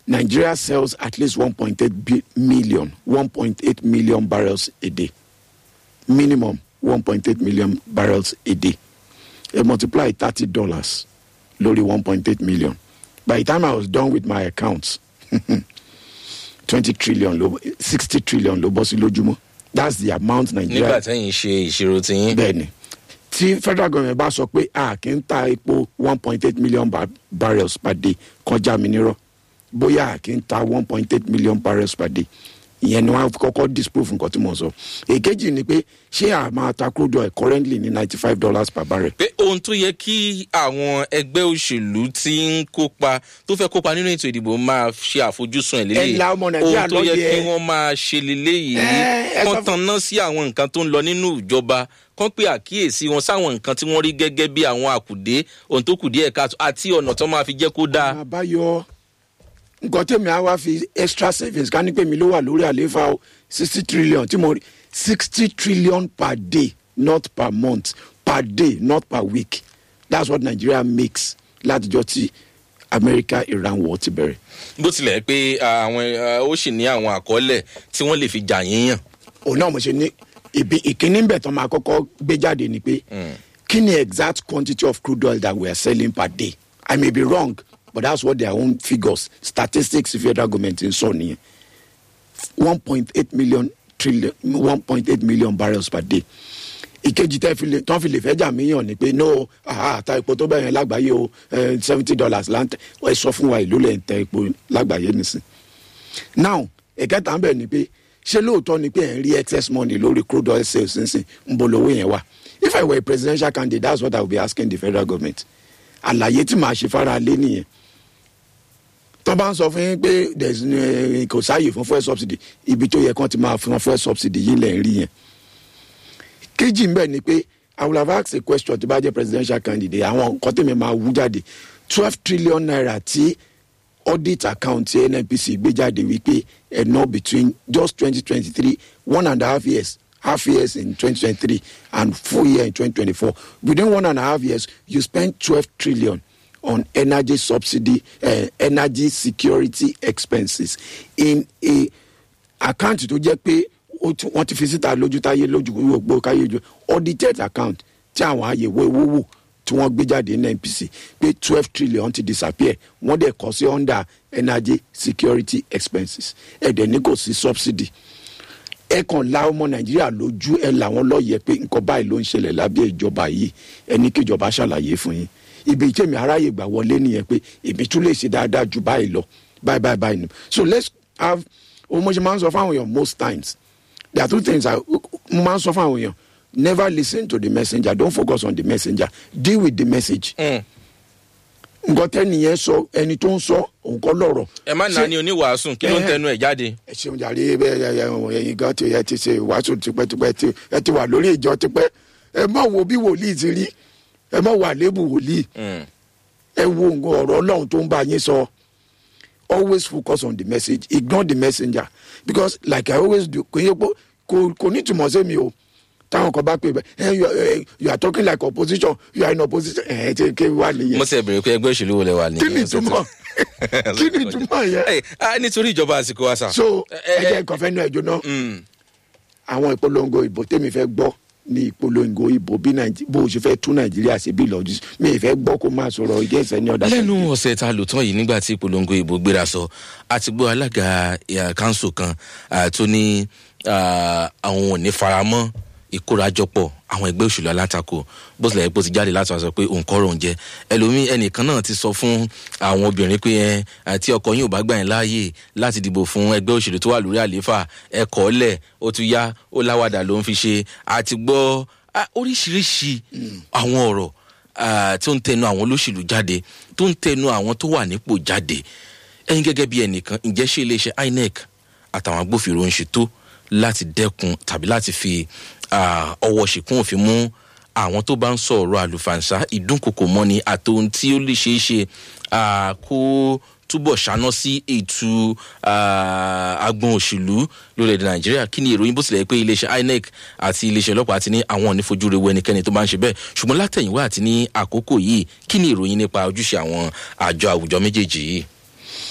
Nigeria sells at least 1.8 bi- million, 1.8 million barrels a day. Minimum 1.8 million barrels a day. They multiply thirty dollars, lórí 1.8 million. By the time I was done with my accounts, 20 trillion, ló- 60 trillion ló bọ́ sí lójúmọ́. That's the amount nígbà Nigeria. tẹ́yìn ṣe ìṣirò tiyín. Bẹ́ẹ̀ni, tí federal government bá sọ pé a kì í ta epo 1.8 million bar barrels per day kọjá mi nírọ̀ bóyá a kì í ta 1.8 million barrels per day ìyẹn ni wọn kọ́kọ́ disprove nǹkan tí mo sọ èkejì ni pé ṣé a máa ta crude oil currently ní ninety five dollars per barrel pé ohun tó yẹ kí àwọn ẹgbẹ́ òṣèlú tí ń kópa tó fẹ́ kópa nínú ètò ìdìbò máa ṣe àfojúsùn ẹ̀ lélẹ́yìí Ẹ la ọmọ Nàìjíríà ohun tó yẹ lóye. kí wọ́n máa ṣe lélẹ́yìí Ẹ, ẹ sọ kán fún- tanná sí àwọn nǹkan tó ń lọ nínú ìjọba kán pé àkíyèsí wọn sáwọn nǹkan tí wọ́n rí gẹ́gẹ́ bí àwọn àkùdé ohun tó kù díẹ̀ káàtó àti ọ̀nà tó máa fi jẹ́ kó dáa. àbáyọ nǹkan tèmi á wá fi extra savings ká ní pé mi ló wà lórí àlééfà o sixty trillion tí mo rí sixty trillion per day not per month per day not per week that's what Nigeria makes látijọ́ tí America Iran war ti bẹ̀rẹ̀. bó tilẹ̀ pé àwọn eh, ó sì ní àwọn àkọọ́lẹ̀ tí wọ́n lè fi jà yíyàn. òun náà mo ṣe ní ibi ìkíní ń bẹ̀ tán máa kọ́kọ́ gbé jáde ni pé kí ni exact quantity of crude oil that we are selling per day I may be wrong but that's what their own figures statistics federal government ń sọ nìyẹn one point eight million trillion one point eight million barrels per day ìkejì tẹ́ fi lè tán fi lè fẹ́ jà míyàn ni pé no àá ta epo tó bẹ̀rẹ̀ lágbàáyé o seventy dollars láǹtẹ̀ ẹ sọ fún wa ìlú lẹ̀ ń tẹ epo lágbàáyé nìsín now ẹ̀kẹta ń bẹ̀ ni pé ṣé lóòótọ́ ni pé ẹ̀ ń rí excess money lórí crude oil sales nísìn ń bọ̀ lówó yẹn wá if i were a presidential candidate that's what i would be asking the federal government àlàyé tí màá ṣe fara lé nìyẹn tó bá ń sọ fún yín pé there's no, eh, kò sáàyè fún fuel subsidy ibi tó yẹ kán ti máa fún fuel subsidy yìí lẹ̀ ń rí yẹn kejì ń bẹ̀ ni pé i will have asked a question tó bá jẹ́ presidential candidate àwọn nǹkan tèmi máa wú jáde twelve trillion naira tí audit account tí nnpc gbé jáde wípé ẹ ná between just twenty twenty three one and a half years half years in twenty twenty three and full year in twenty twenty four within one and a half years you spend twelve trillion on energy subsidy uh, energy security expenses in a account tó jẹ́ pé ó ti- wọ́n ti fi síta lójú táyé lójú gbogbo káyé ju audited account tí àwọn àyẹ̀wò owó wò tí wọ́n gbé jáde ní npc pé twelve trillion ti disappear wọ́n dẹ̀ kọ́ sí under energy security expenses ẹ̀dẹ̀ ní kò sí subsidy ẹ kàn la ọmọ nàìjíríà lójú ẹ làwọn lọ́ọ̀yẹ pé nǹkan báyìí ló ń ṣẹlẹ̀ lábẹ́ ìjọba yìí ẹni kíjọba ṣàlàyé fún yín ibi tèmi aráyè gbà wọlé nìyẹn pé èmi tún lè ṣe dáadáa ju báyìí lọ báyìí báyìí báyìí nù so let's have ohun mo ṣe máa ń sọ fáwọn èèyàn most times there are two things i mo máa ń sọ fáwọn èèyàn never listen to the messenger don't focus on the messenger deal with the message Mm. nǹkan tẹ́niyẹn sọ ẹni tó ń sọ òun kọ́ lọ́rọ̀ ẹ má Ṣé- nà ní oníwàásù kí ló ń Eh. tẹnu ẹ̀ jáde. ẹ ṣeun jàre bẹ́ẹ̀ ẹ ẹ ẹ̀yin gan ti ẹ ti ṣe ìwàásù tipẹ́tipẹ́ tí ẹ ti wà lórí ìjọ tipẹ́ ẹ má wo bí wòlíì ti rí ẹ má wo àléébù wòlíì Mm. ẹ wo nǹkan ọ̀rọ̀ ọlọ́run tó ń bá yín sọ always focus on the message ignore the messenger because like i always do kò yẹ kó kò kò ní túmọ̀ sí mi o táwọn kan bá pè bẹ́ẹ̀ ẹ you are- eh, you are talking like opposition you are in opposition ẹ ẹ ti ké wá nìyẹn mo ṣe bèrè pé ẹgbẹ́ òṣèlú wo lẹ wà ní. kí ni ìtumọ̀ kí ni ìtumọ̀ yẹn Ẹ, ah, nítorí ìjọba àsìkò àṣà. so ẹ, ẹ ẹ, jẹ́ nǹkan fẹ́ nú ẹ̀jọ̀ náà Mm. àwọn ìpolongo ìbò tèmi fẹ́ gbọ́ ní ìpolongo ìbò bí Nàìjí- bó o ṣe fẹ́ tún nàìjíríà ṣe bí lọ́jú mi ì fẹ́ gbọ́ kó máa sọ̀rọ̀ ìgẹ́sẹ̀ ní ọ̀dà lẹ́nu ọ̀sẹ̀ tá a lò tán yìí nígbà tí ìpolongo ìbò gbéra sọ àti gbọ́ alága ìhà kanṣu kan ah, tó ní ah, àwọn ò ní faramọ́ ìkórajọpọ̀ àwọn ẹgbẹ́ òṣèlú alátakò bó tilẹ̀ bó ti jáde láti wá sọ pé òun kọ́ ròun jẹ ẹlòmíín ẹnìkan náà ti sọ fún àwọn obìnrin pé ẹ àti ọkọ yín ò bá gbà yín láàyè láti dìbò fún ẹgbẹ́ òṣèlú tó wà lórí àlééfà ẹ kọ́ lẹ̀ ó tún yá ó láwàdà ló ń fi ṣe àti gbọ́ ah, oríṣiríṣi àwọn ọ̀rọ̀ ah, tó ń tẹnu àwọn olóṣèlú jáde tó ń tẹnu àwọn tó wà nípò jáde ẹyin gẹ́gẹ́ bí ẹnìkan ǹjẹ́ ṣé iléeṣẹ́ inec àtàwọn agbófinró ń ṣètò láti dẹ́kun tàbí láti fi ah, ọwọ́ ṣìkún òfin mú àwọn tó bá ń sọ̀rọ̀ àlùfànṣá ìdúnkokò mọ́ni àtòhun tí ó lè ṣeé ṣe ah, kó túbọ̀ ṣáná sí ètò ah, agbọn òṣèlú lórílẹ̀‐èdè nàìjíríà kí ni ìròyìn bó tilẹ̀ pé iléeṣẹ́ inec àti iléeṣẹ́ ọlọ́pàá ti ní àwọn ò ní fojú rewu ẹnikẹ́ni tó bá ń ṣe bẹ́ẹ̀ ṣùgbọ́n látẹ̀yìnwá àti ní àkókò yìí kí ni ìròyìn nípa ojúṣe àwọn àjọ àwùjọ méjèèjì yìí.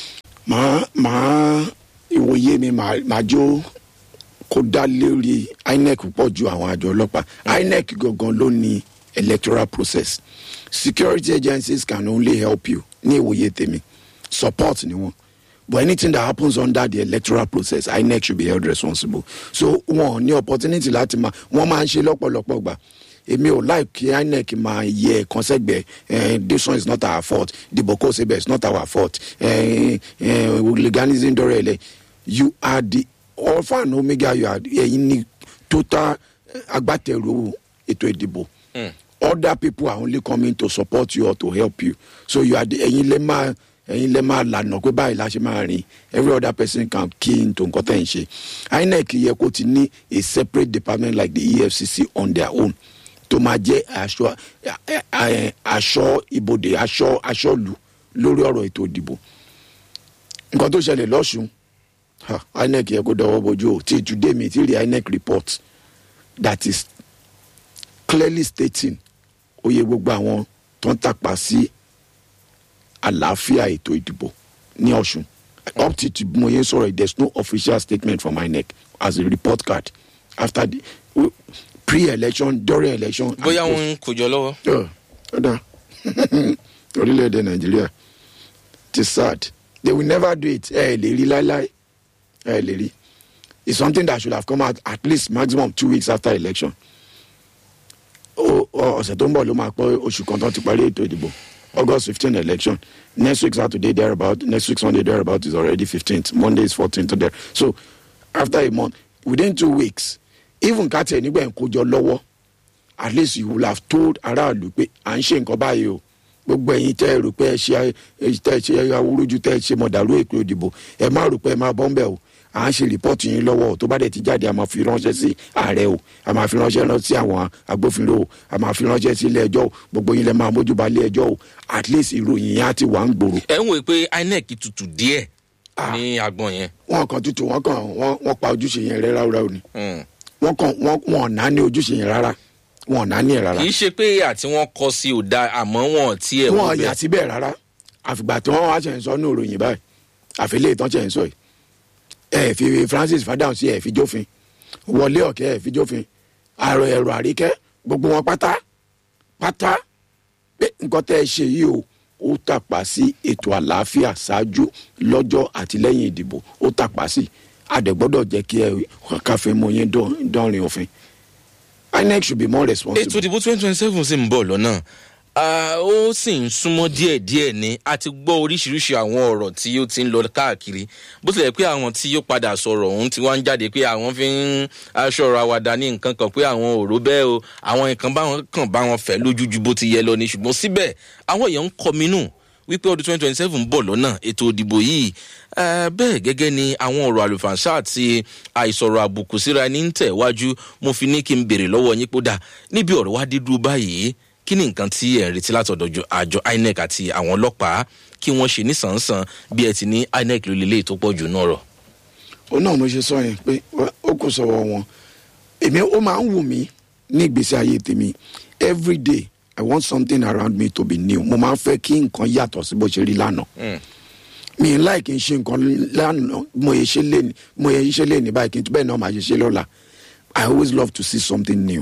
màá màá ìwòye mi màá màá jó kó dá lórí inec pọ̀ ju àwọn àjọ ọlọ́pàá inec gangan ló ní electoral process security agencies can only help you ní ìwòye tèmi support ni wọn but anything that happens under the electoral process inec should be held responsible so wọn ò ní opportunity láti máa wọn máa ń ṣe lọ́pọ̀lọpọ̀ gbà èmi ò like kí inec máa yẹ ẹ̀kan sẹ́gbẹ̀ẹ́ eh, this one is not our fault dìbò kó sebẹ̀ is not our fault eh, eh, legalism dọ́rẹ̀ ẹ̀lẹ́ you are the alpha and omega you are ẹ̀yin ní total eh, agbátẹrù ètò ìdìbò other people are only coming to support you or to help you so you are the ẹ̀yin lè máa ẹ̀yin lè máa lànà pé báyìí la ṣe máa rìn every other person can key into nǹkan tẹ̀ ń ṣe inec yẹ kó ti ní a separate department like the efcc on their own tó máa jẹ́ aṣọ ẹ- ẹ- aṣọ ibodè aṣọ aṣọ́lu lórí ọ̀rọ̀ ètò ìdìbò nǹkan tó ṣẹlẹ̀ lọ́sùn ha, inec yẹ kó dọwọ́ bojú o tí today mi ti rí inec report that is clearly stating oye gbogbo àwọn tó ń tàpá sí àlàáfíà ètò ìdìbò ní ọ̀sùn up to to mo yẹn sọ̀rọ̀ there is no official statement from inec as a report card after the pre-election during election. and bóyá post. wọn ń kojọ lọ́wọ́. Ọ̀, ọ̀dà orílẹ̀-èdè nàìjíríà ti sad they will never do it ẹ ẹ lè rí láéláé ẹ ẹ lè rí it's something that should have come out at least maximum two weeks after election O- ọ- ọ̀sẹ̀ tó ń bọ̀ ló máa pọ̀ oṣù kan tó ti parí ètò ìdìbò august fifteen election next week saturday there about next week sunday there about is already fifteenth monday is fourteenth there so after a month within two weeks even kátìẹ̀ nígbà yẹn kó jọ lọ́wọ́ at least you will have told aráàlú pé à ń ṣe nǹkan báyìí o gbogbo ẹ̀yin tẹ́ ẹ rò pé ẹ ṣe ẹ tẹ́ ẹ ṣe awúrúju tẹ́ ẹ ṣe mọ̀dàrú ètò ìdìbò ẹ má rò pé ẹ má bọ́ ń bẹ̀ o à ń ṣe rìpọ́ọ̀tù yín lọ́wọ́ o tó bá dẹ̀ ti jáde a máa fi ránṣẹ́ sí ààrẹ o a máa fi ránṣẹ́ lọ sí àwọn agbófinró o a máa fi ránṣẹ́ sí ilé ẹjọ́ o gbogbo yín lẹ máa mójúba ilé ẹjọ́ o at least ìròyìn yẹn á ti wà ń gbòòrò ẹ ń wòye pé inec tutù díẹ̀ ní agbọn yẹn. wọn kàn tutù wọn kàn wọn wọn pa ojúṣe yẹn rẹ ráúráú ni Mm. wọn kàn wọn wọn ò náà ní ojúṣe yẹn rárá wọn ò náà ní ẹ rárá. kì í ṣe pé àti wọn kọ sí ò da àmọ́ wọn tiẹ̀ wò wọn bẹ́ẹ̀. yà síbẹ̀ rárá àfìgbà tí wọ́n wá ṣe ń sọ ní òròyìn báyìí àfilẹ̀ ìtàn ṣe ń sọ yìí ẹ fi francis fadam sí ẹ fi jófin wọlé ọ̀kẹ́ ẹ fi jófin àrò ẹ̀rọ àríkẹ́ gbogbo wọn pátá pátá pé nǹkan tẹ́ ẹ ṣe yìí o ó tàpá sí ètò àlàáfíà ṣáájú lọ́jọ́ àti lẹ́yìn ìdìbò ó tàpá sí àdẹ̀gbọ́dọ̀ jẹ́ kí ẹ káfíń mọ yín dán- dánrin òfin inec should be more responsible. ètò ìdìbò twenty twenty seven sì ń bọ̀ lọ́nà Ah, ó sì ń súnmọ́ díẹ̀díẹ̀ ni a ti gbọ́ oríṣiríṣi àwọn ọ̀rọ̀ tí ó ti ń lọ káàkiri bó tilẹ̀ pé àwọn tí ó padà sọ̀rọ̀ ọ̀hún ti wá ń jáde pé àwọn fi ń aṣọ̀rọ̀ àwàdà ní nǹkan kan pé àwọn ò rò bẹ́ẹ̀ o àwọn nǹkan báwọn kàn bá wọn fẹ́ lójú ju bó ti yẹ lọ ni ṣùgbọ́n síbẹ̀ àwọn èèyàn ń kọminú wípé ọdún twenty twenty seven ń bọ̀ lọ́nà ètò ìdìbò yìí Eh, bẹ́ẹ̀ gẹ́gẹ́ ni àwọn ọ̀rọ̀ àlùfànṣá àti àìsọ̀rọ̀ àbùkù síra ní ń tẹ̀wájú mo fi ní kí n béèrè lọ́wọ́ yín pé ó dà níbi ọ̀rọ̀ wá dé dúró báyìí kí ni nǹkan tí ẹ̀ ń retí látọ̀dọ̀ jọ- àjọ inec àti àwọn ọlọ́pàá kí wọ́n ṣe nísànsàn bí ẹ ti ní inec ló lélẹ́yìí tó pọ̀ jù náà rọ̀. ó náà mo ṣe sọ yẹn pé wá- ó kò sọ̀rọ̀ wọn èmi ó máa ń wù mí ní ìgbésí ayé tèmi every day i want something around me to be new mo máa ń fẹ́ kí nǹkan yàtọ̀ sí bó ṣe rí lánàá mi ì láì kí n ṣe nǹkan lánàá mo yẹ ṣe lé ní mo yẹ ṣe lé ní báyìí kí n tún bẹ́ẹ̀ náà máa ṣe ṣe lọ́la i always love to see something new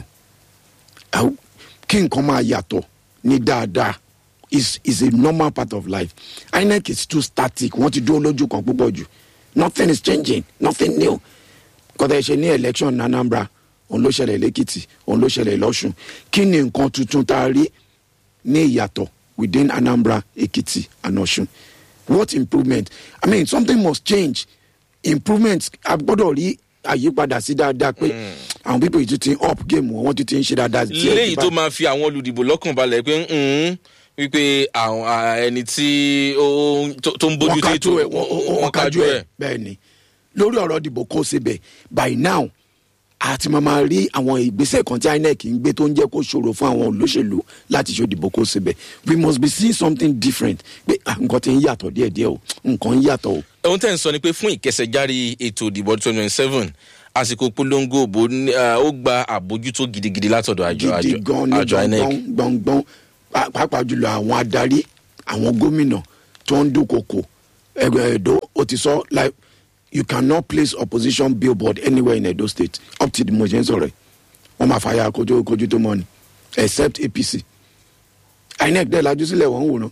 I- kí nǹkan máa yàtọ̀ ní dáadáa is is a normal part of life inec is too static wọ́n ti dúró lójú kan púpọ̀ jù nothing is changing nothing new kọ́tà ẹ̀ ṣe ní election ní anambra òun ló ṣẹlẹ̀ lẹ́kìtì òun ló ṣẹlẹ̀ lọ́sùn kí ni nǹkan tuntun tá a rí ní ìyàtọ̀ within anambra ekiti and ọ̀ṣun what improvement i mean something must change improvement a gbọ́dọ̀ rí àyípadà sí dáadáa pé àwọn pípọ̀ yìí tún ti up game wọn wọ́n tún ti ń ṣe dáadáa díẹ̀ léyìí díẹ̀ tó máa fi àwọn olùdìbò lọ́kàn balẹ̀ pé mm, wípé àwọn ah, ẹni tí ó ń- tó- tó ń bójú wọ́n tó kájú ètò ẹ̀ wọ́n kájú ẹ̀ bẹ́ẹ̀ ni lórí ọ̀rọ̀ ìdìbò kó sebẹ̀ by now àti máa máa rí àwọn ìgbésẹ̀ kan tí inec ń gbé tó ń jẹ́ kó ṣòro fún àwọn olóṣèlú láti ṣe ìdìbò kó sebẹ̀ we must be seeing something different pé ah, nǹkan ti ń yàtọ̀ díẹ̀díẹ̀ o nǹkan ń yàtọ̀ o. ohun tẹ́ ń sọ ni pé fún ìkẹsẹ̀járí ètò ìdìbò twenty twenty seven àsìkò polongo òbò ní- ah, ó gba àbójútó gidigidi látọ̀dọ̀ àjọ gidi àjọ gan ní àjọ inec gbọ̀ngbọ̀n gbọ̀ngbọ̀n pá- pàápàá jùlọ àwọn adarí àwọn gómìnà tó ń dúnkokò ẹgbẹ́ edo ó ti sọ like you cannot place opposition billboard anywhere in edo state up till the mo ṣe ń sọ̀rọ̀ ẹ̀ wọ́n máa fàyà kojú kojú tó mọ́ ni except apc inec dẹ̀ lajú sílẹ̀ wọ́n ń wòran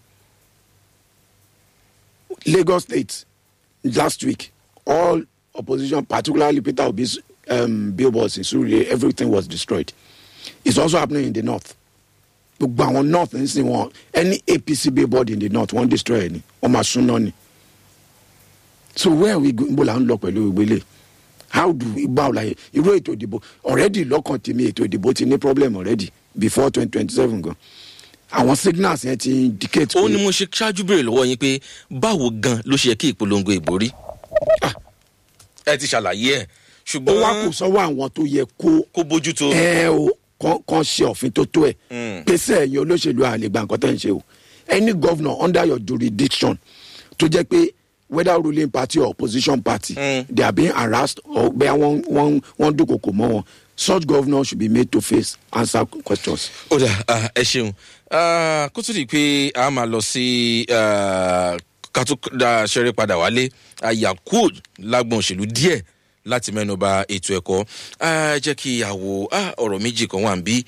lagos state last week all opposition particularly peter obi's um, billboards in surrey everything was destroyed it's also happening in the north gbogbo àwọn north ń sìn wọn any apc billboard in the north wọn destroy ẹ ni wọn máa sún náà ni so where we go ibo la ń lọ pẹ̀lú ìgbélé how do we bow like irú ètò ìdìbò already lọ́kàn tèmi ètò ìdìbò ti ní problem already before twenty twenty seven gan àwọn signals yẹn ti indicate ó ní mo ṣe ṣáájú béèrè lọ́wọ́ yín pé báwo gan ló ṣe yẹ kí ìpolongo ìbò rí. Ah. ẹ ti ṣàlàyé ẹ ó ṣùgbọ́n wá kù sọ́wọ́ àwọn tó yẹ kó kó bójú tó. ẹ o kàn kàn ṣe òfin tó tó ẹ Mm. pèsè ẹ̀yin olóṣèlú àlegbà nǹkan tẹ́ ń ṣe o any governor under your jurisdiction tó jẹ́ pé whether ruling party or opposition party Mm. they are being harassed or bẹ́ẹ̀ wọ́n wọ́n wọ́n dúnkokò mọ́ wọn such governor should be made to face answer questions. ó dà ah, ẹ ṣeun Ah, kó tó di pé a máa lọ sí ah, ká tó dá ṣeré padà wálé yakud lágbọn òṣèlú díẹ̀ láti mẹ́nuba ètò ẹ̀kọ́ Ah, ẹ jẹ́ kí a wo ah, ọ̀rọ̀ méjì kan wà ń bí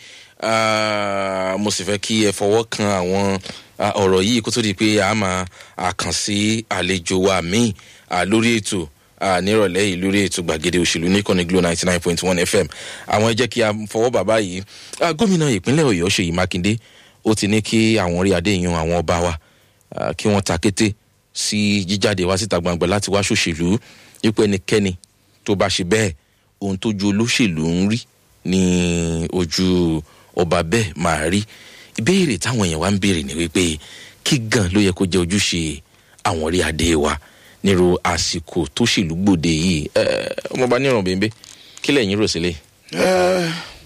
Ah, mo sì fẹ́ kí ẹ fọwọ́ kan àwọn ah, ọ̀rọ̀ yìí kó tó di pé a máa ah, kàn sí àlejò wa míì ah, lórí ètò ah, nírọ̀lẹ́ yìí lórí ètò gbàgede òṣèlú ní kọ́ni glo ninety nine point one fm àwọn ẹ jẹ́ kí a fọwọ́ bàbá yìí Ah, gómìnà ìpínlẹ̀ ọ̀yọ́ ṣèyí mákindé ó ti ní kí àwọn orí adé yan àwọn ọba wa ah, kí wọ́n ta kété sí jíjáde wá síta gbangba láti wá ṣòṣèlú wípé ẹnikẹ́ni tó bá ṣe bẹ́ẹ̀ ohun tójú olóṣèlú ń rí ní ojú ọba bẹ́ẹ̀ máa rí ìbéèrè táwọn èèyàn wá ń béèrè ni wípé kí gan ló yẹ kó jẹ́ ojúṣe àwọn orí adé wa nírú àsìkò tó ṣèlú gbòde yìí ẹ ọmọọba níràn bẹ́ẹ̀ kí lẹ́yìn rò sílẹ̀. Eh,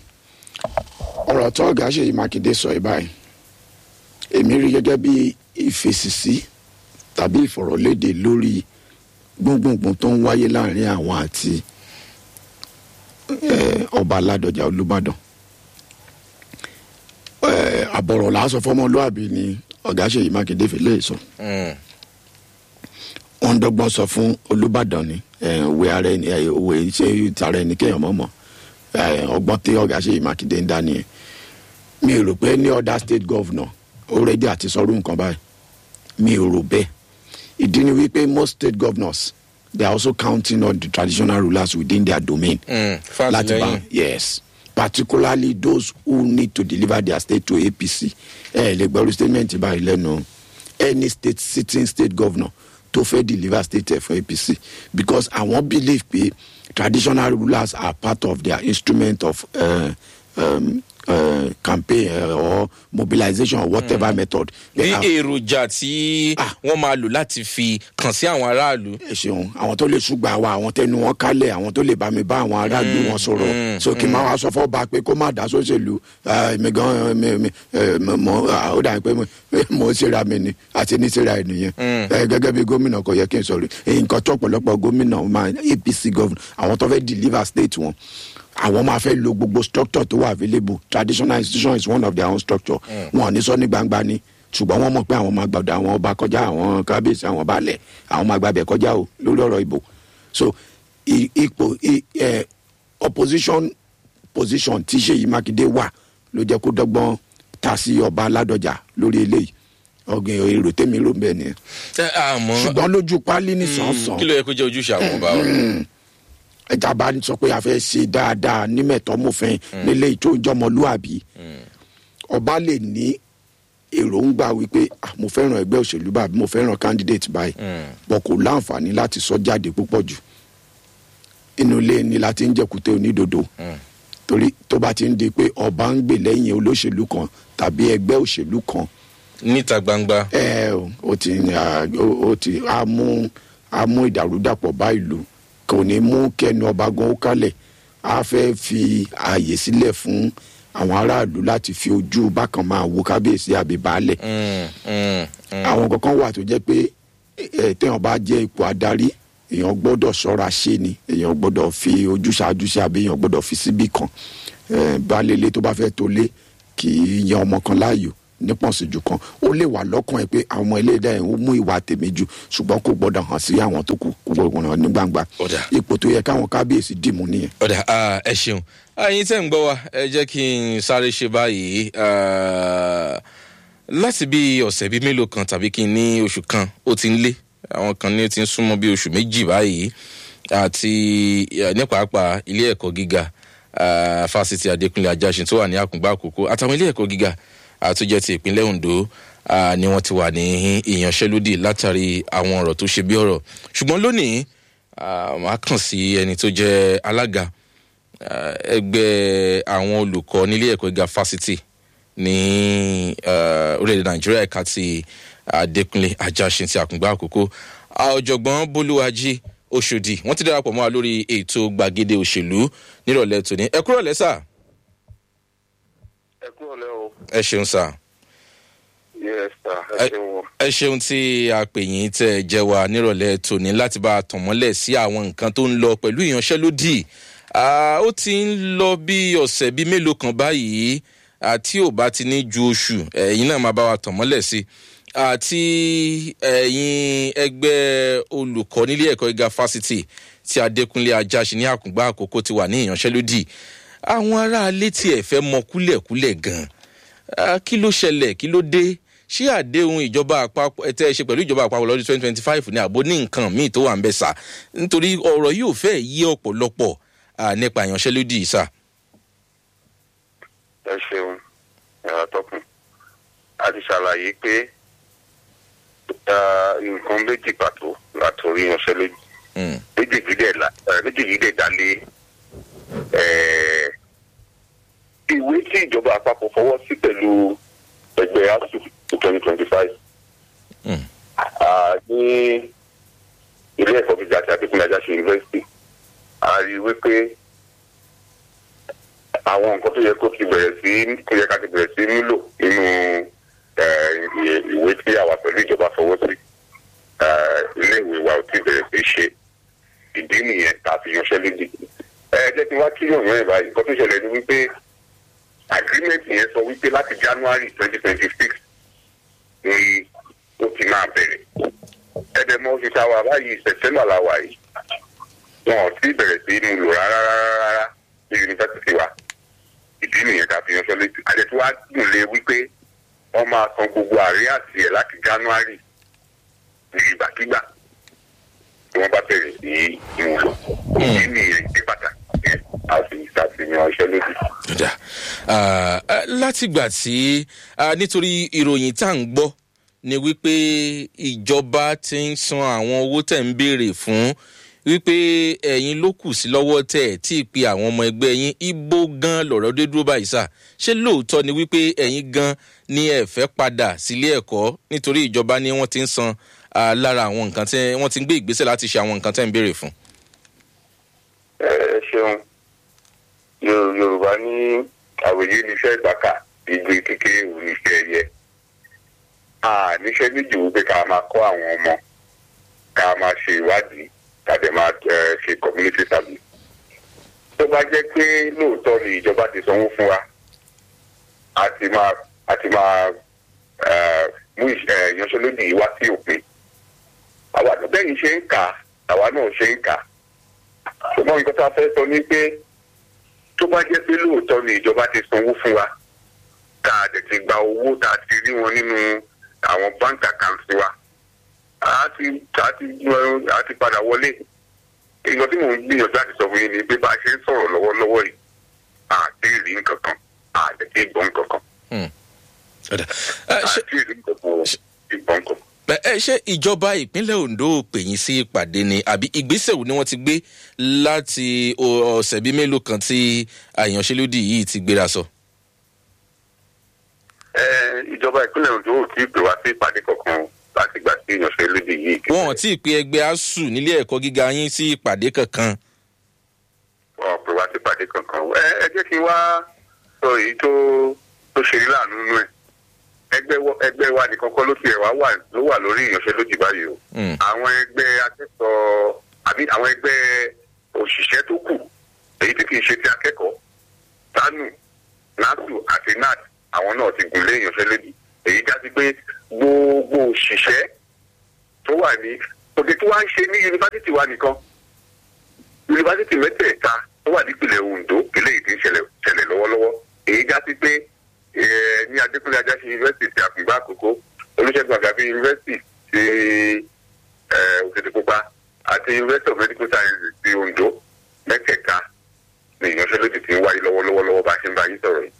ọ̀rọ̀ tó ọ̀gá ṣèyí mákindé sọ ẹ̀ báyìí èmi rí gẹ́gẹ́ bí ìfèsìsí tàbí ìfọ̀rọ̀lédè lórí gbóngbóngbóng tó ń wáyé láàrin àwọn àti eh, ọba aládọjà olùbàdàn Eh, àbọ̀rọ̀ làásọ fọmọlúàbí ni ọ̀gá ṣèyí mákindé fi lè sọ Mm, wọn ń dọgbọn sọ fún olùbàdàn ni eh, òwe ara ẹni eh, òwe ṣé tara ẹni kéèyàn mọ̀ mọ̀ eh, ọgbọ́n tí ọ̀gá ṣèyí mákindé ń dá nìyẹn mi ò rò pé ní other state governor already àti sọrú nǹkan báyìí mi ò rò bẹ́ẹ̀ ìdí ni wípé most state governors they are also counting on the traditional rulers within their domain mm, láti bá fàtìlẹ́yìn. yes particularly those who need to deliver their state to apc ẹ lè gbọ́rú statement báyìí lẹ́nu any state sitting state governor tó fẹ́ deliver state ẹ̀ fún apc because àwọn believe pé traditional rulers are part of their instrument of uh, um, uh, campaign uh, or mobilization or whatever mm. method. ní They are- èròjà tí Ah. wọ́n máa lò láti fi kàn sí àwọn aráàlú. ẹ ṣeun àwọn tó lè ṣùgbọ́n àwa àwọn tẹnu wọn kálẹ̀ àwọn tó lè bá mi bá àwọn aráàlú wọn sọ̀rọ̀ so kí n máa wá sọ fọ́ ba pé kó má dá sóṣèlú mi gan mi mi eh, mo- mo ah, ó dà pé mo- mo ṣera mi ni àti ní ṣera ènìyàn Eh, gẹ́gẹ́ bí gómìnà kò yẹ kí n sọ̀rọ̀ nǹkan tó ọ̀pọ̀lọpọ̀ gómìnà máa apc governor àwọn tó fẹ́ deliver state wọn àwọn máa fẹ́ lo gbogbo structure tó wà available traditional institution is one of their own structure wọn ò ní sọ ní gbangba ni ṣùgbọ́n wọ́n mọ̀ pé àwọn máa gbàdọ̀ àwọn ọba kọjá àwọn kábíyèsí àwọn baálẹ̀ àwọn máa gbàbẹ̀ kọjá o lórí ọ̀rọ̀ ìbò so i- ipò i- eh, opposition position tí sèyí mákindé wà ló jẹ́ kó dọ́gbọ́n ta sí ọba aládọjà lórí eléyìí ọgbìn èrò tèmi ló ń bẹ̀ nìyẹn Ẹ, àmọ́ ṣùgbọ́n lójú pálí ní sàn-sàn kí ló yẹ kó jẹ́ ojúṣe àwọn ọba wa. ẹja bá ń sọ pé a fẹ́ ṣe dáadáa nímẹ̀tọ́mọ̀fẹ́ nílé ìtò ìjọmọlúàbí ọba lè ní èròǹgbà wípé "Ah, mo fẹ́ràn ẹgbẹ́ òṣèlú báyìí mo fẹ́ràn candidate báyìí bọ̀ kò láǹfààní láti sọ jáde púpọ̀ jù inú ilé ni la ti ń jẹkùtẹ onídodo torí tó bá ti ń di pé ọba ń gbè lẹ́yìn olóṣèlú kan tàbí ẹgbẹ́ òṣèlú kan níta gbangba. ẹ o, ó ti à, ó ó ti á mú á mú ìdàrúdàpọ̀ bá ìlú kò ní mú kẹnu ọba gan ó kálẹ̀ á fẹ́ fi ààyè sílẹ̀ fún àwọn aráàlú láti fi ojú bákan máa wo kábíyèsí àbí baálẹ̀ Mm, mm, mm. àwọn kankan wà tó jẹ́ pé ẹ téèyàn bá jẹ́ ipò adarí èèyàn gbọ́dọ̀ ṣọ́ra ṣe ni èèyàn gbọ́dọ̀ fi ojú ṣáájú sí àbí èèyàn gbọ́dọ̀ fi síbì kan ẹ baálé ilé tó bá fẹ́ tó lé kì í yan ọmọ kan láàyò nípọ̀nsíjú kan ó lè wà lọ́kàn ẹ̀ pé àwọn ọmọ ẹlẹ́dàá ẹ̀ ń mú ìwà tèmi jù ṣùgbọ́n kò gbọ́dọ̀ hàn sí àwọn tó kù kò gbọ́dọ̀ hàn ní gbangba Ọ̀dà. ipò tó yẹ káwọn kábíyèsí dìmú nìyẹn. ọ̀dà ah, ẹ ṣeun ẹyin tẹ́ ń gbọ́ wa ẹ jẹ́ kí n sáré ṣe báyìí ah, láti bí ọ̀sẹ̀ bíi mélòó kan tàbí kí n ní oṣù kan ó ti ń lé àwọn kan ní ó ti ń súnmọ́ bí oṣù méjì báyìí àti eh, ní pàápàá ilé ẹ̀kọ́ gíga ah, fásitì adékúnlé ajásin tó wà ní àkùngbà àkókò àtàwọn ilé ẹ̀kọ́ gíga ah, tó jẹ́ ti ìpínlẹ̀ ondo ah, ni wọ́n ti wà ní ìyanṣẹ́lódì látàrí àwọn ọ̀rọ̀ tó ṣe bí ọ̀rọ̀ ṣùgbọ́n lónìí ah, màá kàn sí ẹni tó jẹ́ alága ah, ẹgbẹ́ àwọn olùkọ́ nílé ẹ̀kọ́ gíga fásitì ní ah, orílẹ̀-èdè nàìjíríà ẹ̀ka ti adékúnlé ajásin ti àkùngbà àkókò Ah, ọ̀jọ̀gbọ́n bolúwájí oṣòdì wọ́n ti darapọ̀ mọ́ wa lórí ètò gbàgede òṣèlú nírọ̀lẹ́ tòní ẹ kúrò lẹ́sà ẹ kúrò lẹ́ o. ẹ ṣeun sà yes sir Ẹ- ẹ ṣeun o. ẹ ṣeun tí a pè yín tẹ ẹ jẹ wa nírọ̀lẹ́ tòní láti bá a tàn mọ́lẹ̀ sí àwọn nǹkan tó ń lọ pẹ̀lú ìyanṣẹ́lódì Ah, ó ti ń lọ bí ọ̀sẹ̀ bíi mélòó kan báyìí àti ò bá ti ní ju oṣù ẹ̀yin náà máa bá wa tàn mọ́lẹ̀ sí àti ẹ̀yin ẹgbẹ́ olùkọ́ nílé ẹ̀kọ́ gíga fásitì tí adékúnlé ajáṣe ní àkùngbà àkókò ti wà ní ìyanṣẹ́lódì àwọn aráalé tí ẹ̀ fẹ́ mọ kúlẹ̀kúlẹ̀ gan-an Ah, kí ló ṣẹlẹ̀ kí ló dé ṣé àdéhùn ìjọba àpapọ̀ ẹ tẹ́ ẹ ṣe pẹ̀lú ìjọba àpapọ̀ lọ́dún twenty twenty five ní àbó ní nǹkan míì tó wà ń bẹ̀ sà nítorí ọ̀rọ̀ yóò fẹ́ yí ọ̀pọ̀lọpọ̀ ah, nípa ìyanṣẹ́lódì yìí sà. ẹ ṣeun ẹ̀rọ tọkùn a ti ṣàlàyé pé ah, nǹkan méjì pàtó látòrí ìyanṣẹ́lódì Mm, méjèèjì dẹ̀ la eh, méjèèjì dẹ̀ dálé eh, ìwé tí ìjọba àpapọ̀ fọwọ́ sí pẹ̀lú ẹgbẹ́ asu twenty twenty five mm, ní ilé ẹ̀kọ́ gíga àti adékúnlé ajáṣe yunifásitì a rí i wípé àwọn nǹkan tó yẹ kó ti bẹ̀rẹ̀ sí kó yẹ ká ti bẹ̀rẹ̀ sí nílò nínú eh, ìwé- ìwé tí àwa pẹ̀lú ìjọba fọwọ́ sí eh, ilé ìwé wa ò tí bẹ̀rẹ̀ sí ṣe ìdí nìyẹn tá a fi yanṣẹ́ lédè. ẹ jẹ́ kí n wá kí yòòyàn ẹ̀ báyìí nǹkan tó ṣẹlẹ̀ ni wípé agreement yẹn sọ wípé láti january twenty twenty six ni ó ti máa bẹ̀rẹ̀ ẹ̀dẹ̀mọ́ oṣù táwa báyìí sẹ̀tẹ́mbà la wà yìí wọn ò tí bẹ̀rẹ̀ sí mú lò rárá rárá rárá ní yunifásitì wa ìdí nìyẹn tá a fi yanṣẹ́ lédè àdètí wàá gùn lé wípé wọ́n máa san gbogbo àríyàsí ẹ̀ láti january ní ìgbàkigbà tí wọ́n bá bẹ̀rẹ̀ sí ìmúlò ìdí nìyẹn ìdí pàtàkì yẹn a sì ṣàfihàn iṣẹ́ lódì. dà. Ah, ah, látìgbà tí ah, nítorí ìròyìn tá à ń gbọ́ ni wípé ìjọba ti ń san àwọn owó tẹ̀ ń béèrè fún wípé ẹ̀yin ló kù sí lọ́wọ́ tẹ̀ ẹ̀ tí ì pe àwọn ọmọ ẹgbẹ́ yín ibo gan lọ̀rọ̀ dé dúró báyìí sà ṣé lóòótọ́ ni wípé ẹ̀yin gan ni ẹ fẹ́ padà sílé ẹ̀kọ́ nítorí ìjọba ni wọ́n ti ń san ah, lára àwọn nǹkan tí wọ́n ti ń gbé ìgbésẹ̀ láti ṣe àwọn nǹkan tẹ̀ ń béèrè fún. ẹ ẹ ṣeun Yo- yorùbá ní àwòyé níṣẹ́ ìgbàkà igbe kékeré wù níṣẹ́ ẹyẹ a níṣẹ́ méjì wípé ká máa kọ́ àwọn ọmọ ká máa ṣe ìwádìí ká dẹ̀ máa eh, ṣe community service tó bá jẹ́ pé lóòótọ́ ni ìjọba ti sanwó fún wa a ti máa a ti máa eh, mú ìṣ- eh, ìyanṣẹ́lódì yìí wá sí òpin àwa bẹ́ẹ̀ ṣe ń kà á, àwa náà ṣe ń kà á ṣùgbọ́n nǹkan tá a fẹ́ sọ ni pé tó bá jẹ́ pé lóòótọ́ ni ìjọba ti sanwó fún wa tá a dẹ̀ ti gba owó tá a ti rí wọn nínú àwọn bank accounts wa a ti a ti a ti padà wọlé nǹkan tí mò ń gbìyànjú láti sọ fún yín ni pé bá a ṣe ń sọ̀rọ̀ lọ́wọ́lọ́wọ́ yìí a ti rí nǹkan kan a dẹ̀ ti gbọ́ nǹkan kan Ọ̀dà. Ah, a ṣé- ti rí nǹkan kan ti gbọ́ nǹkan kan. Bẹ- ẹ ṣe ìjọba ìpínlẹ̀ ondo pè yín sí ìpàdé ni àbí ìgbésẹ̀ wo ni wọ́n ti gbé láti o- ọ̀sẹ̀ bíi mélòó kan tí àyànṣelódì yìí ti gbéra sọ. Ẹ, ìjọba ìpínlẹ̀ Ondo ò tí ì pè wá sí ìpàdé kankan láti gbà sí ìyanṣẹ́lódì yìí. wọn ò tí ì pe ẹgbẹ́ asuu nílé ẹ̀kọ́ gíga yín sí ìpàdé kankan. wọn ò pè wá sí ìpàdé kankan. ẹ ẹ jẹ́ kí n wá sọ èyí tó tó ṣe rí láàánú nínú ẹ̀. ẹgbẹ́ wọ- ẹgbẹ́ wa nìkan kọ́ ló ti ẹ̀ wá wà ló wà lórí ìyanṣẹ́lódì báyìí o. Mm. àwọn ẹgbẹ́ akẹ́kọ̀ọ́ àbí àwọn ẹgbẹ́ òṣìṣẹ́ tó kù èyí tí kì í ṣe ti akẹ́kọ̀ọ́ tanu nasu àti nat àwọn náà ti gùn lé ìyanṣẹ́lódì èyí já sí pé gbogbo òṣìṣẹ́ tó wà ní òde tí wọ́n á ń ṣe ní yunifásitì wa nìkan yunifásitì mẹ́tẹ̀ẹ̀ta tó wà nípìnlẹ̀ ondo eléyìí ti ń ṣẹlẹ̀ ṣẹlẹ̀ lọ́wọ́lọ́wọ́ èyí já sí pé eh, ní adékúnlé ajáṣe yunifásitì ti àfìgbà àkókò olùṣègùn àgàbí yunifásitì ti eh, òkìtìpupa àti university of medical sciences ti ondo mẹ́tẹ̀ẹ̀ta ní ìyanṣẹ́lódì tí ń wáyé lọ́wọ́lọ́wọ́ lọ́wọ́ bá a ṣe ń bá yín sọ̀rọ̀ yìí.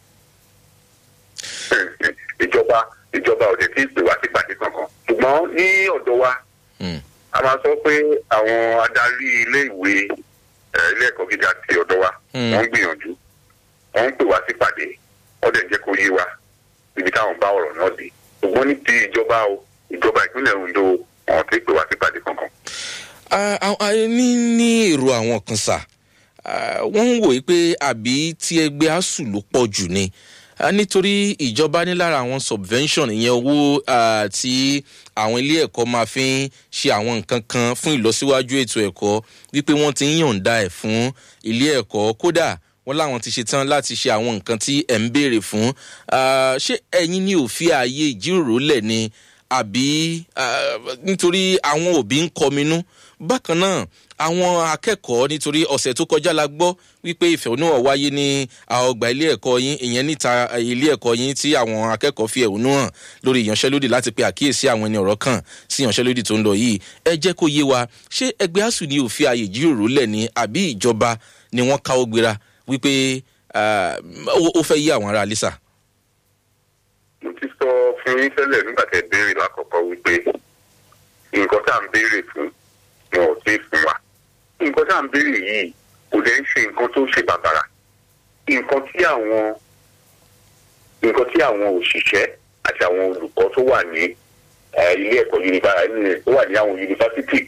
ìjọba ìjọba òde tí ì pè wá sí pàdé kankan ṣùgbọ́n ní ọ̀dọ̀ wa Mm. a máa sọ pé àwọn adarí ilé ìwé eh, ilé ẹ̀kọ́ gíga ti ọ̀dọ̀ wa Mm. wọ́n ń gbìyànjú wọ́n ń pè wá sí pàdé wọ́n dẹ̀ jẹ́ kó yé wa ibi táwọn bá ọ̀rọ̀ náà dé ṣùgbọ́n ní ti ìjọba o ìjọba ìpínlẹ̀ ondo wọn ti pè wá sí pàdé kankan. Ah, ah, ah, ní ní èrò àwọn kan sà ah, wọ́n ń wòye pé àbí tí ẹgbẹ́ asuu ló pọ̀ jù ni Ah, nítorí ìjọba ní lára àwọn subvention ìyẹn owó ah, tí àwọn ilé ẹ̀kọ́ máa fi ń ṣe àwọn nǹkan kan fún ìlọsíwájú ètò ẹ̀kọ́ wípé wọ́n ti ń yọ̀ǹda ẹ̀ fún ilé ẹ̀kọ́ kódà wọ́n láwọn ti ṣetán láti ṣe àwọn nǹkan tí ẹ̀ ń béèrè fún Ah, ṣé ẹ̀yin ní òfin ààyè ìjíròrò lẹ̀ ni àbí ah, nítorí àwọn òbí ń kọminú bákan náà àwọn akẹ́kọ̀ọ́ nítorí ọ̀sẹ̀ tó kọjá la gbọ́ wípé ìfẹ̀hónúhàn wáyé ní àwọn ọgbà ilé ẹ̀kọ́ yín ìyẹn níta ilé ẹ̀kọ́ yín tí àwọn akẹ́kọ̀ọ́ fi ẹ̀hónú hàn lórí ìyanṣẹ́lódì láti pe àkíyèsí àwọn ẹni ọ̀rọ̀ kan sí ìyanṣẹ́lódì tó ń lọ yìí ẹ jẹ́ kó yé wa ṣé ẹgbẹ́ asuu ní òfin ààyè ìjíròrò lẹ̀ ní àbí ìjọba ni wọ́n káwọ́ gbéra wípé ah, ó ó fẹ́ yí àwọn ará alisa. mo ti sọ fún yín tẹ́lẹ̀ nígbà tẹ́ béèrè lákọ̀ọ́kọ́ wípé nǹkan tá à ń béèrè fún wọn ò tí ì fún wa nǹkan tá à ń béèrè yìí kò dẹ̀ ń ṣe nǹkan tó ṣe bàbàrà nǹkan tí àwọn nǹkan tí àwọn òṣìṣẹ́ àti àwọn olùkọ́ tó wà ní eh, ilé ẹ̀kọ́ yunifásitì tó wà ní àwọn yunifásitì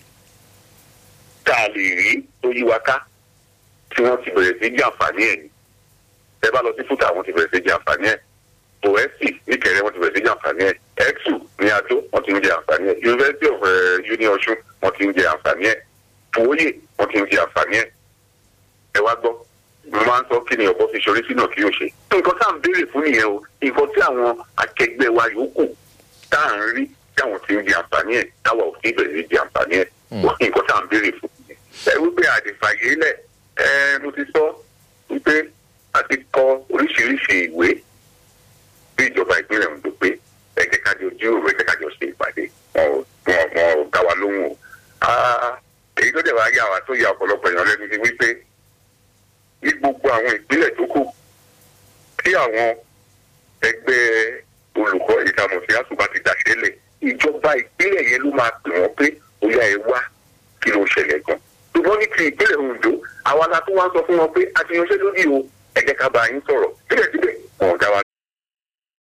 tá a lè rí tó yí wa ká tí wọ́n ti bẹ̀rẹ̀ sí jẹ àǹfààní ẹ̀ ni tẹ́ bá lọ sí fúta àwọn ti bẹ̀rẹ̀ sí jẹ àǹfààní ẹ̀ oẹ́sì níkẹrẹ wọ́n ti bẹ̀rẹ̀ sí jẹ àǹfààní ẹ̀ ẹ̀tù ní adó wọ́n ti ń jẹ àǹfààní ẹ̀ university of uh, uni ọ̀ṣun wọ́n ti ń jẹ àǹfààní ẹ̀ fòwòye wọ́n ti ń jẹ àǹfààní ẹ̀ ẹ wá gbọ́ mo máa ń sọ kí ni ọ̀bọ fi ṣorí sínú kí o ṣe. nǹkan tá à ń béèrè fún nìyẹn o nǹkan tí àwọn akẹgbẹ́ wa yòókù tá à ń rí tí àwọn ti ń di àǹfààní ẹ̀ táwa ò sí bẹ̀rẹ̀ sí di àǹfààní ẹ̀ wọ́n ní nǹkan tá à ń béèrè fún nìyẹn. ẹ wípé àdìfàyè lẹ̀ ẹ mo ti sọ wípé a ti kọ oríṣiríṣi ìwé bí ìjọba ìpínlẹ̀ Ondo pé ẹ jẹ́ ká jọ jíròrò ẹ jẹ́ ká jọ ṣe ìpàdé wọn ò wọn wọn ò dá wa lóhùn o. Ah, èyí tó dẹ̀ wá yà wá tó yà ọ̀pọ̀lọpọ̀ èèyàn lẹ́nu ni wípé ní gbogbo àwọn ìpínlẹ̀ tó kù tí àwọn ẹgbẹ́ olùkọ́ ìdààmúsí àtúbà ti dàṣẹ́ lẹ̀ ìjọba ìpínlẹ̀ yẹn ló máa pè wọ́n pé bóyá ẹ wá kí ló ṣẹlẹ̀ gan. ṣùgbọ́n ní ti ìpínlẹ̀ Ondo àwa la tún wá sọ fún wọn pé a ti yanṣẹ́ lórí o ẹ jẹ́ ká bá yín sọ̀rọ̀ síbẹ̀síbẹ̀